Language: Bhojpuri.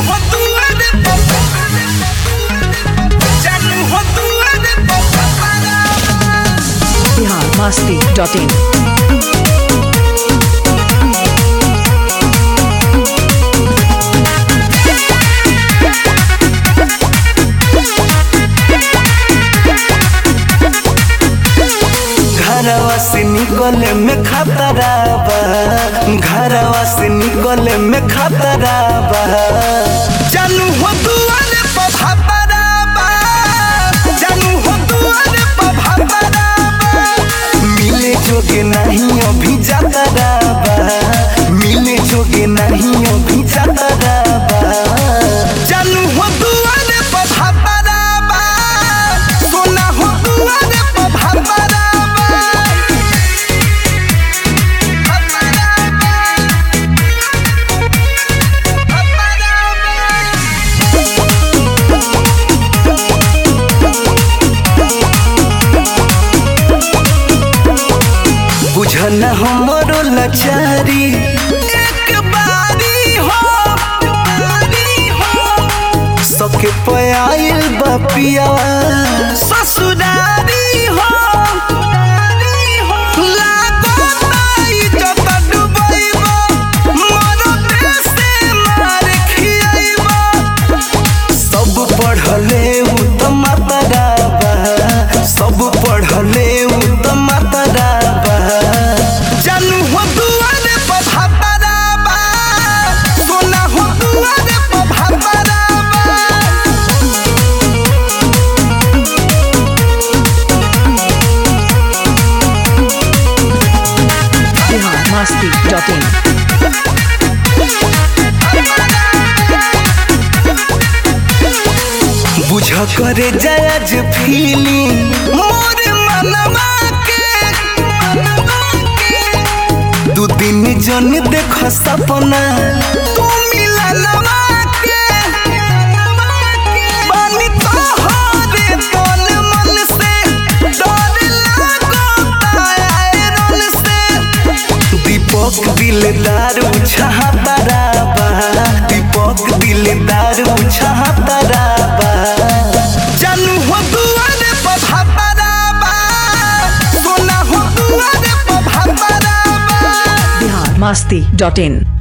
हो दुआरे पर जानू हो दुआरे पर बिहार मस्ती डॉट इन घरवा से निकले में खतरा बा घरवा से निकले में खतरा बा जानू हो दुआरे पर खतरा बा जानू हो दुआरे पर खतरा बा मिले जोगे नहीं अभी जातरा बा मिले जोगे नहीं अभी जातरा बा जानू हो दुआरे पर खतरा बा सोना हो दुआरे पर खतरा बा बुझन हमरो लचारी एक बारी हो बारी हो सके पयाइल बपिया ससुरारी हो लागो ताई जत डुबैबो, मरो देशे मार खियैबो। सब पढ़ले उ त मातरा बा सब पढ़ले उ त मातरा बा जानू हो दुआरे पर भातरा बा सोना हो दुआरे पर भातरा बा बिहार मस्ती डॉट इन बुझ करे जज फीलिंग मोर मनवा के मनवा के दू दिन जन देख सपना तू मिलनवा के बानी तोहरे तन मन से डर लागो तायरन से दीपक दिलदार छहातरा बा दीपक दिलदार छहातरा बा जानू हो दुआरे पर भातरा बा सोना हो दुआरे पर भातरा बा बिहार मस्ती डॉट इन